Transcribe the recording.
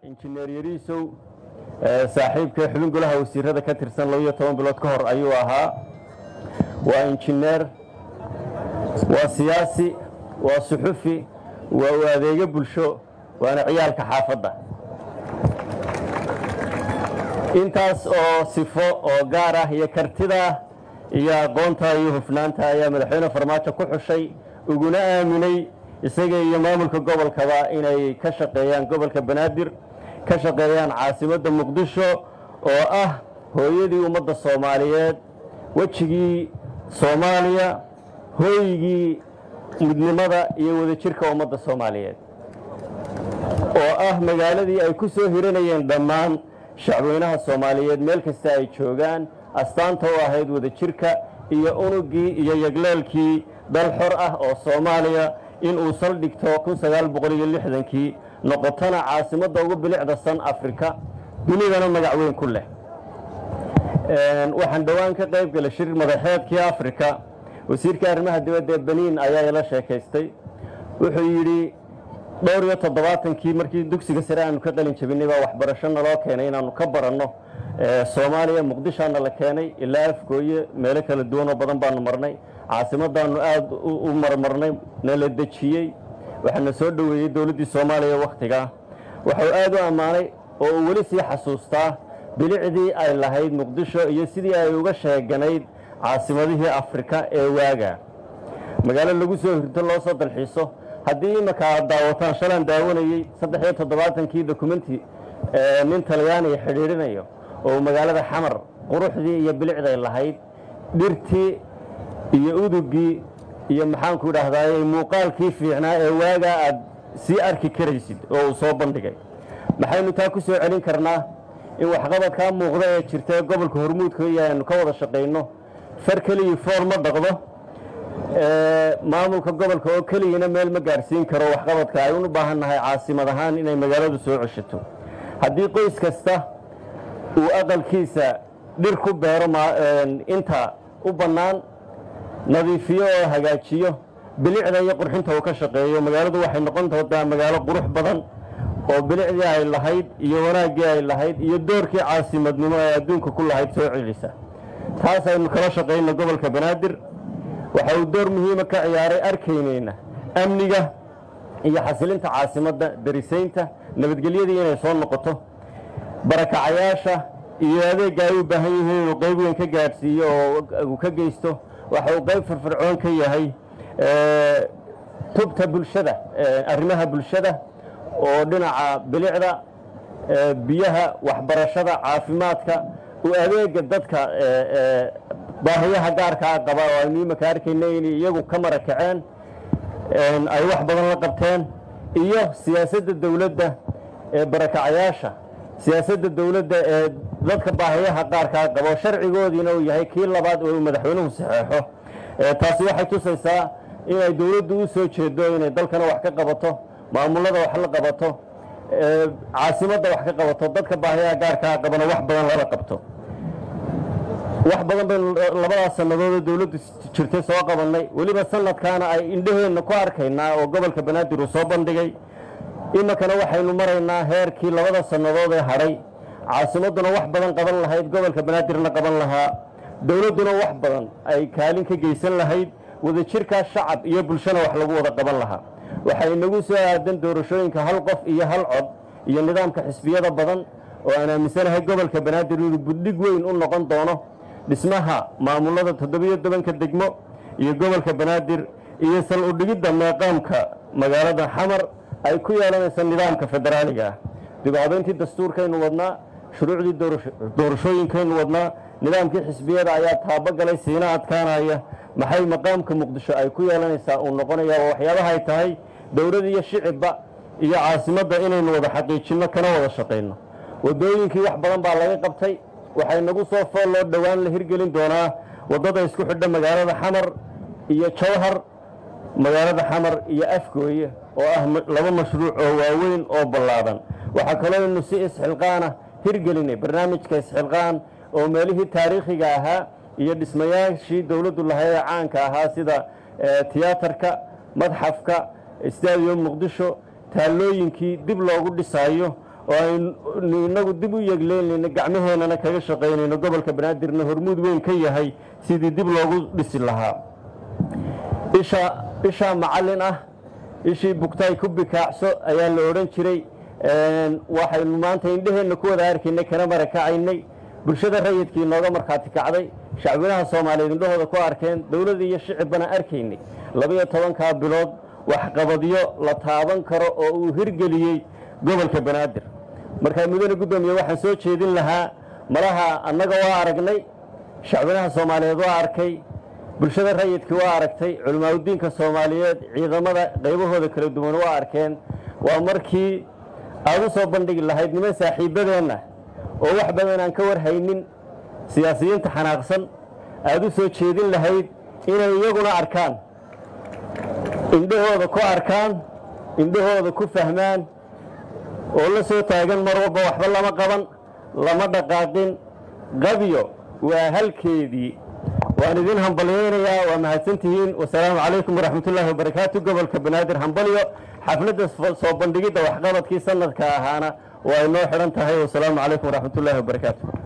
injineer yariisow saaxiibka xubin golaha wasiirada ka tirsan labaiyo toban bilood ka hor ayuu ahaa waa injineer waa siyaasi waa suxufi waa u adeego bulsho waana ciyaalka xaafadda intaas oo sifo oo gaar ah iyo kartida iyo aqoonta iyo hufnaanta ayaa madaxweyne farmaajo ku xushay uguna aaminay isaga iyo maamulka gobolkaba inay ka shaqeeyaan gobolka banaadir ka shaqeeyaan caasimadda muqdisho oo ah hooyadii ummadda soomaaliyeed wejigii soomaaliya hooygii midnimada iyo wadajirka ummadda soomaaliyeed oo ah magaaladii ay ku soo hiranayeen dhammaan shacweynaha soomaaliyeed meel kasta ay joogaan astaanta u ahayd wadajirka iyo unugii iyo yagleelkii dal xor ah oo soomaaliya in uu saldhigto kii noqotona caasimadda ugu bilicda san afrika dunidana magac weyn ku leh waxaan dhowaan ka qayb galay shir madaxeedkii afrika wasiirka arrimaha dibadda ee beniin ayaa ila sheekaystay wuxuu yidhi dhowr iyo toddobaatankii markii dugsiga sare aanu ka qalin jabinay baa waxbarasho naloo keenay inaanu ka baranno soomaaliya muqdishaana la keenay ilaa afgooye meelo kala duwan oo badan baanu marnay caasimadaanu aada u marmarnay nala dejiyey waxaana soo dhoweeyey dowladdii soomaaliya wakhtigaa wuxuu aad u ammaanay oo uu weli sii xasuustaa bilicdii ay lahayd muqdisho iyo sidii ay uga sheeganayd caasimadihii afrika ee waaga magaalo lagu soo hirto loo soo dalxiiso haddii imaka aad daawataan shalaan daawanayey saddex iyo toddobaatankii dokumenti nin talyaaniga xidhiidhinayo oo magaalada xamar quruxdii iyo bilicday lahayd dhirtii iyo udugii iyo maxaanku idhaahdaay muuqaalkii fiicnaa ee waagaa aad sii arki karaysid oo uu soo bandhigay maxaynu taa ku soo celin karnaa in waxqabadkaa muuqda ee jirta ee gobolka hormuudka iyo aynu ka wada shaqayno far keligii fool ma dhaqdo maamulka gobolka oo keligina meel ma gaadhsiin karo waxqabadka aynu u baahan nahay caasimad ahaan inay magaaladu soo ceshato haddii qoys kasta uu aqalkiisa dhir ku beero inta u bannaan nadiifiyo oo hagaajiyo bilicda iyo qurxinta uu ka shaqeeyo magaaladu waxay noqon doontaa magaalo qurux badan oo bilicdii ay lahayd iyo wanaaggii ay lahayd iyo doorkii caasimadnimo ay adduunka ku lahayd soo celisa taas aynu kala shaqayno gobolka banaadir waxa uu door muhiima ka ciyaaray arkaynayna amniga iyo xasilinta caasimadda darisaynta nabadgelyadii inay soo noqoto barakacayaasha iyo adeegga ay u baahan yihiin inuu qayb weyn ka gaadhsiiyo oo uu ka geysto waxa uu qayb firfircoon ka yahay tubta bulshada arrimaha bulshada oo dhinaca bilicda biyaha waxbarashada caafimaadka u adeega dadka baahiyaha gaarkaa qaba oo aynu imaka arkayna inay iyagu ka marakaceen ay wax badan la qabteen iyo siyaasadda dowladda ee barakacayaasha siyaasadda dowladda ee dadka baahiyaha qaarkaa qabo sharcigoodiina uu yahay kii labaad oo uu madaxweynuhu saxeexo taasi waxay tusaysaa inay dowladdu u soo jeedo inay dalkana wax ka qabato maamulada wax la qabato caasimadda wax ka qabato dadka baahiyaha gaarkaa qabana wax badan lala qabto wax badan baynu labadaas sannadood oo dowladdu jirtay soo qabannay weliba sanadkaana ay indhaheenna ku arkaynaa oo gobolka banaadir uu soo bandhigay iminkana waxaynu maraynaa heerkii labada sannadood ee hadhay caasimadduna wax badan qaban lahayd gobolka banaadirna qaban lahaa dowladduna wax badan ay kaalin ka geysan lahayd wadajirkaa shacab iyo bulshana wax lagu wada qaban lahaa waxay inagu soo aadan doorashooyinka hal qof iyo hal cod iyo nidaamka xisbiyada badan oo aan aaminsanahay gobolka banaadir inuu buddhig weyn u noqon doono dhismaha maamulada toddobiyo tobanka degmo iyo gobolka banaadir iyo sal udhigidda meeqaamka magaalada xamar ay ku yeelanaysa nidaamka federaaliga ah dibaabeyntii dastuurkaynu wadnaa shuruucdii doorashooyinkaynu wadnaa nidaamkii xisbiyada ayaa taabogalay siina adkaanaya maxay maqaamka muqdisho ay ku yeelanaysaa uu noqonaya oo waxyaabaha ay tahay dowlad iyo shicibba iyo caasimadda inaynu wada xaqiijinno kana wada shaqayno waddooyinkii wax badan baa laga qabtay waxay nagu soo fool loo dhowaan la hirgelin doonaa waddada isku xidha magaalada xamar iyo jawhar magaalada xamar iyo afgooye oo ah laba mashruuc oo waaweyn oo ballaadan waxaa kaloo inu si isxilqaana hirgelinay barnaamijka isxilqaan oo meelihii taariikhiga ahaa iyo dhismayaashii dowladdu lahayd ee caanka ahaa sida tiyaatarka madxafka stadium muqdisho taallooyinkii dib loogu dhisaayo oo aynu inagu dib u yegleynayno gacmaheennana kaga shaqaynayno gobolka banaadirna hormuud weyn ka yahay sidii dib loogu dhisi lahaa isha ishaa macallin ah ishii bugtaay ku bikaacso ayaa la odhan jiray waxaynu maanta indheheenna ku wada arkaynay kana marakacaynay bulshada rayidkii nooga markhaati kacday shacbinaha soomaaliyeed indhahooda ku arkeen dowladda iyo shicibbana arkaynay labiyo tobankaa bilood waxqabadyo la taaban karo oo uu hirgeliyey gobolka banaadir markaa mudane guddoomiye waxaan soo jeedin lahaa malaha annaga waa aragnay shacbinaha soomaaliyeed waa arkay bulshada rayidkii waa aragtay culimaadudiinka soomaaliyeed ciidamada qaybahooda kala duwan waa arkeen waa markii aad u soo bandhigi lahayd niman saaxiibbadeenna oo wax badan aan ka warhaynin siyaasiyiinta xanaaqsan aad u soo jeedin lahayd inay iyaguna arkaan indhahooda ku arkaan indhahooda ku fahmaan oo la soo taagan mar walba waxba lama qaban lama dhaqaaqin qabyo waa halkeedii waan idin hambalyaynayaa waa mahadsantihiin wasalaamu calaykum waraxmatullaahi wabarakaatu gobolka banaadir hambalyo xafladda soo bandhigidda waxqabadkii sanadka ahaana waa inoo xidhan tahay wasalaamu calaykum waraxmatullaahi wabarakaatu